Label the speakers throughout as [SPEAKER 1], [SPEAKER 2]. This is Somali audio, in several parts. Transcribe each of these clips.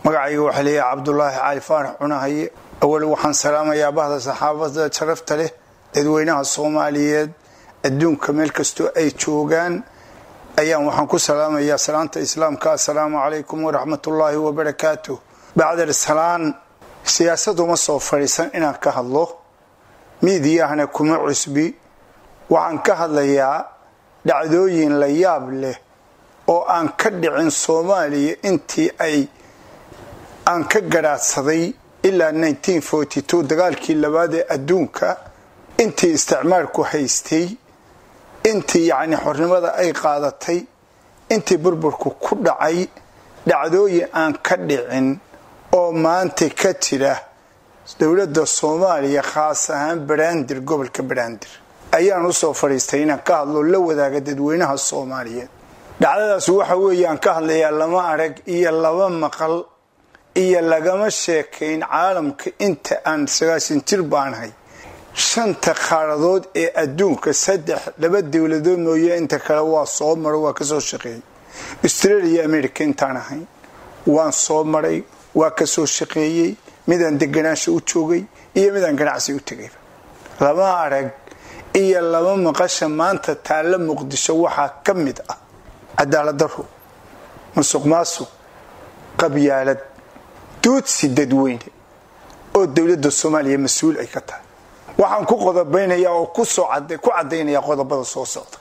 [SPEAKER 1] magacayga waxaa leeyahay cabdulaahi cali faarax cunahaye awal waxaan salaamayaa bahda saxaabada sharafta leh dadweynaha soomaaliyeed adduunka meel kastoo ay joogaan ayaan waxaan ku salaamayaa salaanta islaamka assalaamu calaykum waraxmatullaahi wabarakaatu bacdal salaan siyaasaduma soo fadhiisan inaan ka hadlo miidiyahana kuma cusbi waxaan ka hadlayaa dhacdooyin la yaab leh oo aan ka dhicin soomaaliya intii ay aan ka gadhaadsaday ilaa dagaalkii labaad ee adduunka intii isticmaalku haystay intii yacni xornimada ay qaadatay intii burburku ku dhacay dhacdooyin aan ka dhicin oo maanta ka jira dowladda soomaaliya khaas ahaan baraandir gobolka baraandir ayaan usoo fadhiistay inaan ka hadlo la wadaaga dadweynaha soomaaliyeed dhacdadaas waxa weeyaan ka hadlayaa lama arag iyo laba maqal iyo lagama sheekayn caalamka inta aan sagaashan jir baanahay shanta qaaradood ee adduunka saddex laba dowladood mooye inta kale waa soo maro waa kasoo shaqeeyay australia america intaan ahayn waan soo maray waa kasoo shaqeeyey midaan deganaansha u joogay iyo midaan ganacsi u tegayba lama arag iyo laba maqasha maanta taalla muqdisho waxaa ka mid ah cadaalad daro musuq maasuq qabyaalad duudsi dadweyne oo dowladda soomaaliya mas-uul ay ka tahay waxaan ku qodobaynayaa oo ku caddaynaya qodobada soo socda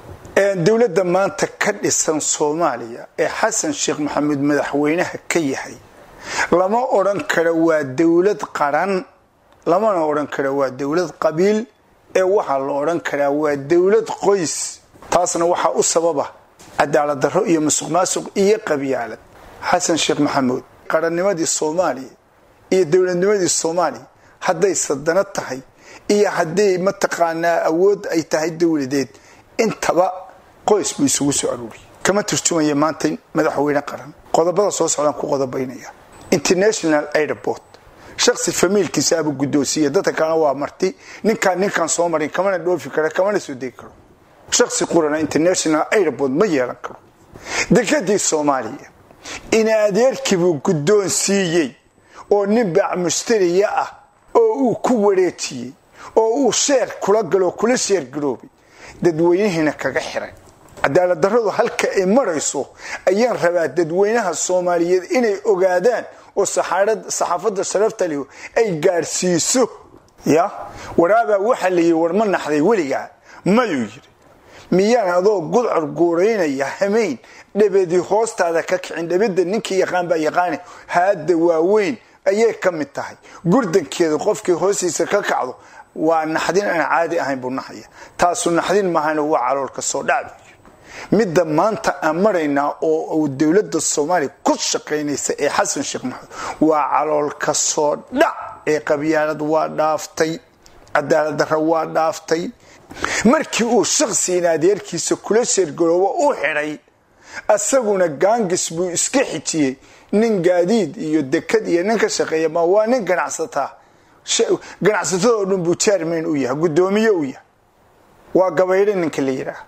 [SPEAKER 1] dowladda maanta ka dhisan soomaaliya ee xasan sheekh maxamuud madaxweynaha ka yahay lama odhan karo waa dowlad qaran lamana odhan karo waa dowlad qabiil ee waxaa la odhan karaa waa dowlad qoys taasna waxaa u sababa cadaalad darro iyo musuq maasuq iyo qabyaalad xasan sheekh maxamuud qarannimadii soomaaliya iyo dowladnimadii soomaaliya hadday sadano tahay iyo hadday mataqaanaa awood ay tahay dowladeed intaba qoys buu isugu soo aruuriyay kama turjumaya maanta madaxweyne qaran qodobada soo socdaan ku qodobaynaya international airport shaksi famiilkiisa abuu guddoonsiiya dadka kalena waa marti ninkaan ninkaan soo marin kamana dhoofi karo kamana soo degi karo shaksi qurana international airport ma yeelan karo dekadii soomaaliya in adeerkii buu guddoonsiiyey oo nin baac mushtariya ah oo uu ku wareejiyey oo uu sheer kula galo kula sheer garoobay dadweynihiina kaga xiray cadaalad darradu halka ay marayso ayaan rabaa dadweynaha soomaaliyeed inay ogaadaan oo saxaafadda sharafta leh ay gaadhsiiso ya waraabaa waxaa la yidhi war ma naxday weligaa mayuu yidhi miyaan adoo gudcur guuraynaya hamayn dhabadii hoostaada ka kicin dhabada ninkii yaqaan baa yaqaane haadda waaweyn ayay ka mid tahay gurdankeeda qofkii hoostiisa ka kacdo waa naxdin aan caadi ahayn buu naxaya taasu naxdin maahana waa caloolka soo dhacbi midda maanta aan maraynaa oo dowladda soomaaliya ku shaqaynaysa ee xasan sheekh maxamed waa caloolka soo dhac ee qabyaalad waa dhaaftay cadaalad darra waa dhaaftay markii uu shakhsigan adeerkiisa kula sheergaroobo u xidhay asaguna gaangis buu iska xijiyey nin gaadiid iyo dekad iyo nin ka shaqeeya ma waa nin ganacsataa ganacsatadoo dhan buu jaarmayn u yahay guddoomiye u yahay waa gabaydho ninka la yidhaah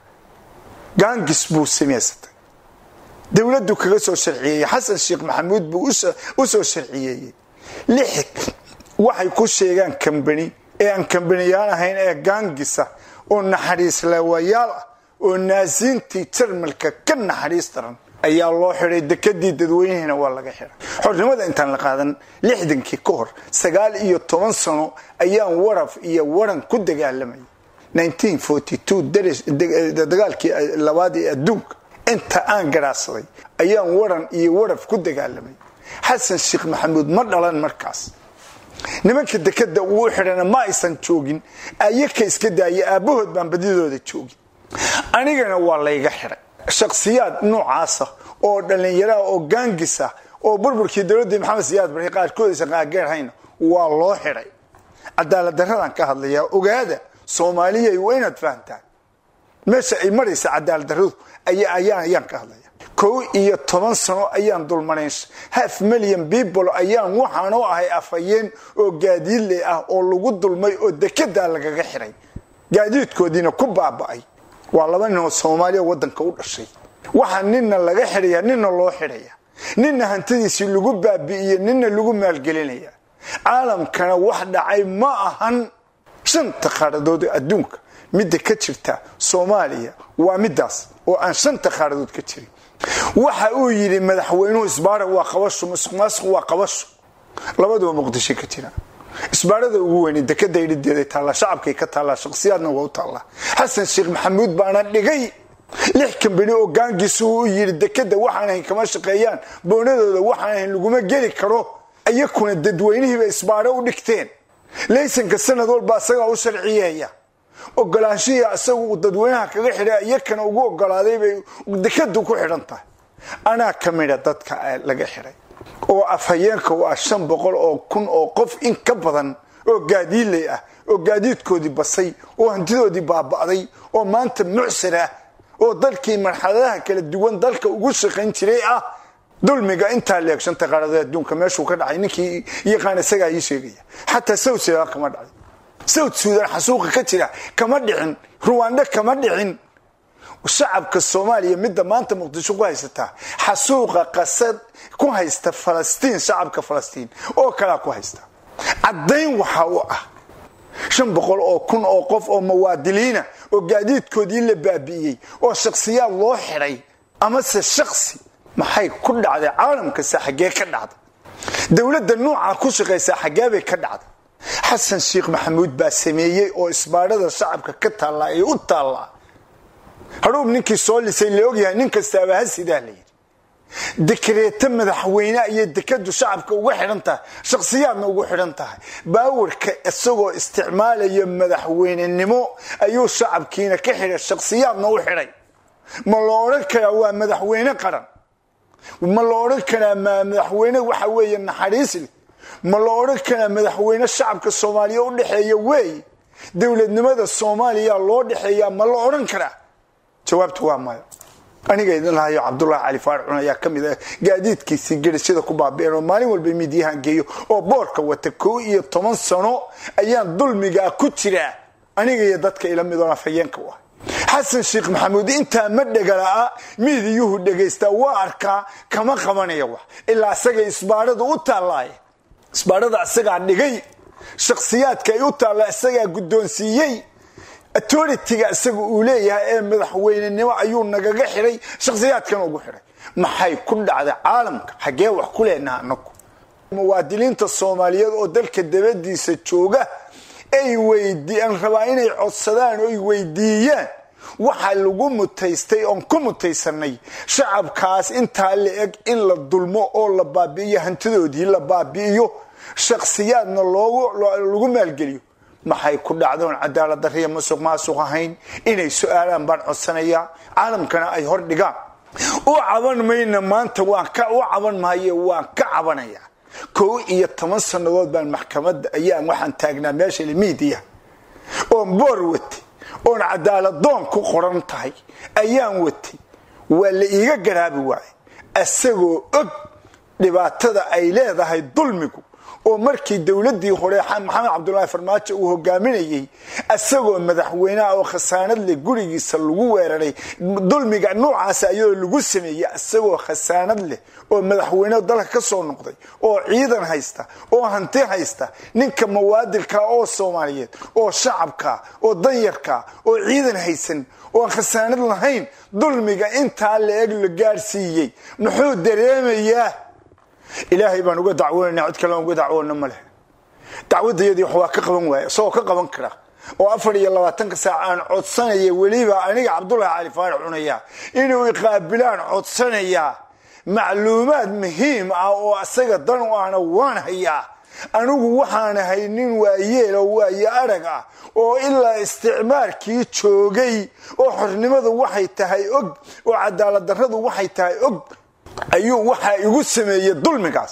[SPEAKER 1] gaangis buu samaysatay dowladdu kaga soo sharciyeeyey xasan sheekh maxamuud buu u soo sharciyeeyey lix waxay ku sheegaan kambani ee aan kambaniyaan ahayn ee gaangisa oo naxariis leewayaal ah oo naasiintii jarmalka ka naxariis daran ayaa loo xidhay dekadii dadweynihiina waa laga xidhay xornimada intaan la qaadan lixdankii ka hor sagaal iyo toban sano ayaan waraf iyo waran ku dagaalamayay dagaalkii labaad ee adduunka inta aan garaadsaday ayaan waran iyo waraf ku dagaalamay xasan sheekh maxamuud ma dhalan markaas nimanka dekada uu xidhana ma aysan joogin ayaka iska daaya aabbahood baan badidooda joogin anigana waa layga xidhay shakhsiyaad noocaasa oo dhallinyaraha oo gaangisa oo burburkii dowladda maxamed siyaad barre qaarkood aysan qaangaarhayna waa loo xidhay cadaalad darradaan ka hadlayaa ogaada soomaaliyay waa inaad fahamtaan meesha ay maraysa cadaalad darradu ayaan ka hadlaya kow iyo toban sano ayaan dulmanayn half million people ayaan waxaanoo ahay afhayeen oo gaadiidle ah oo lagu dulmay oo dekedaa lagaga xidhay gaadiidkoodiina ku baaba'ay waa laba nin oo soomaaliya wadanka u dhashay waxaa nina laga xidhaya nina loo xidhaya ninna hantidiisii lagu baabi'iye ninna lagu maalgelinaya caalamkana wax dhacay ma ahan shanta qaaradood ee adduunka midda ka jirta soomaaliya waa midaas oo aan shanta qaaradood ka jirin waxa uu yidhi madaxweynuhu isbaara waa qabasho musuq maasuq waa qabasho labaduba muqdisho ka jira isbaarada ugu weyne dekada idhideeday taallaa shacabkay ka taallaa shaqsiyaadna waa u taallaa xasan sheekh maxamuud baana dhigay lix kambani oo gaangiisu u yidhi dekada waxaan ahayn kama shaqeeyaan boonadooda waxaan ahayn laguma geli karo iyakuna dadweynihiiba isbaaro u dhigteen laysanka sanad walba asagaa u sharciyeeya ogolaanshihii asagu dadweynaha kaga xidha iyakana ugu ogolaaday bay dekadu ku xidhan tahay anaa ka mida dadka laga xidhay oo afhayeenka u ah shan boqol oo kun oo qof in ka badan oo gaadiidley ah oo gaadiidkoodii basay oo hantidoodii baaba'day oo maanta mucsir ah oo dalkii marxaladaha kala duwan dalka ugu shaqayn jiray ah dulmiga intaa leeg shanta qaarada adduunka meeshuu ka dhacay ninkii yaqaan isagaa ii sheegaya xataa south sudan kama dhacay south sudan xasuuqa ka jira kama dhicin ruwanda kama dhicin shacabka soomaaliya midda maanta muqdisho ku haysataa xasuuqa qasad ku haysta falastiin shacabka falastiin oo kalaa ku haysta caddayn waxa u ah shan boqol oo kun oo qof oo muwaadiliina oo gaadiidkoodii la baabi'iyey oo shakhsiyaad loo xidhay amase shaksi maxay ku dhacday caalamkase xaggee ka dhacda dowladda nuuca ku shaqaysaa xaggeebay ka dhacda xasan sheekh maxamuud baa sameeyey oo isbaadhada shacabka ka taallaa ee u taallaa hadhuub ninkii soo lisay la ogyahay nin kastaaba ha sidaa la yidhi dekreeto madaxweyne ayay dekadu shacabka uga xidhan tahay shakhsiyaadna ugu xidhan tahay baawarka isagoo isticmaalaya madaxweynenimo ayuu shacabkiina ka xidhay shakhsiyaadna u xidhay ma la odhan karaa waa madaxweyne qaran ma la odhan karaa madaxweyne waxa weeye naxariisle ma la odhan karaa madaxweyne shacabka soomaaliya u dhexeeya weeye dowladnimada soomaaliya loo dhexeeyaa ma la odhan karaa jawaabtu waa maya aniga idin lahayo cabdulahi cali faarcun ayaa ka mid ah gaadiidkiisii gerishada ku baabi'een oo maalin walba miidyahan geeyo oo boorka wata koo iyo toban sano ayaan dulmigaa ku jiraa aniga iyo dadka ila midoon afhayeenka u ah xasan sheekh maxamuud intaa ma dhegala'a miidiyuhu dhegaystaa waa arkaa kama qabanaya wax ilaa isagay isbaarada u taallaaye isbaarada isagaa dhigay shakhsiyaadka ay u taalla isagaa guddoonsiiyey authoritiga isaga uu leeyahay ee madaxweynenimo ayuu nagaga xidhay shakhsiyaadkan ugu xidhay maxay ku dhacday caalamka xaggee wax ku leenaha anagu muwaadiniinta soomaaliyeed oo dalka dabadiisa jooga ay weydian rabaa inay codsadaan oo ay weydiiyaan waxa lagu mutaystay oon ku mutaysanay shacabkaas intaa la eg in la dulmo oo la baabi'iyo hantidoodii la baabi'iyo shakhsiyaadna lagu maalgeliyo maxay ku dhacdoon cadaalad dariya masuq maasuq ahayn inay su-aalaan baan codsanayaa caalamkana ay hor dhigaan u caban mayna maanta waan u caban maaye waan ka cabanaya kow iyo toban sannadood baan maxkamadda ayaan waxaan taagnaa meesha miidiya oon boor watay oon cadaaladoon ku qoran tahay ayaan watay waa la iiga garaabi waaye isagoo og dhibaatada ay leedahay dulmigu oo markii dowladii hore maxamed cabdulaahi farmaajo uu hogaaminayey isagoo madaxweyneha oo khasaanad leh gurigiisa lagu weeraray dulmiga nuucaas ayadoo lagu sameeyey isagoo khasaanad leh oo madaxweyne dalka ka soo noqday oo ciidan haysta oo hanti haysta ninka mawaadilka oo soomaaliyeed oo shacabka oo danyarka oo ciidan haysan oo aan khasaanad lahayn dulmiga intaa la eg la gaadhsiiyey muxuu dareemayaa ilaahay baan uga dacwoonayna cid kale aan uga dacwoona ma leh dacwadayadii wax waa ka qaban waaya isagoo ka qaban kara oo afar iyo labaatanka saac aan codsanaya weliba aniga cabdulahi cali faarax cunaya inuu iqaabilaan codsanayaa macluumaad muhiim ah oo asaga dan u ahna waan hayaa anigu waxaan ahay nin waayeel oo waayo arag ah oo ilaa isticmaalkii joogay oo xornimadu waxay tahay og oo cadaaladdarradu waxay tahay og ayuu waxaa igu sameeyey dulmigaas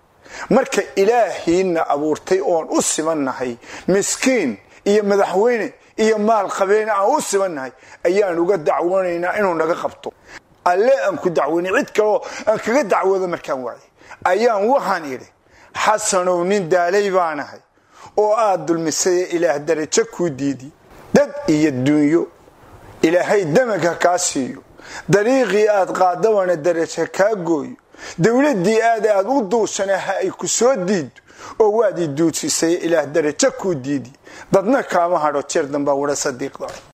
[SPEAKER 1] marka ilaahiina abuurtay oon u simannahay miskiin iyo madaxweyne iyo maal qabeene aan u simannahay ayaan uga dacwoonaynaa inuu naga qabto alle aan ku dacwoonay cid kaleo aan kaga dacwoodo markaan waayay ayaan waxaan idhi xasanow nin daalay baanahay oo aad dulmisay ilaah darajo kuu diidi dad iyo duunyo ilaahay damaga kaa siiyo dariiqii aad qaadabana darajo kaa gooyo dowladdii aad aad u duushana ha ay ku soo diiddo oo waad i duudsisay ilaah darajo kuu diidi dadna kaama hadho jeer dambaa wara sadiiqda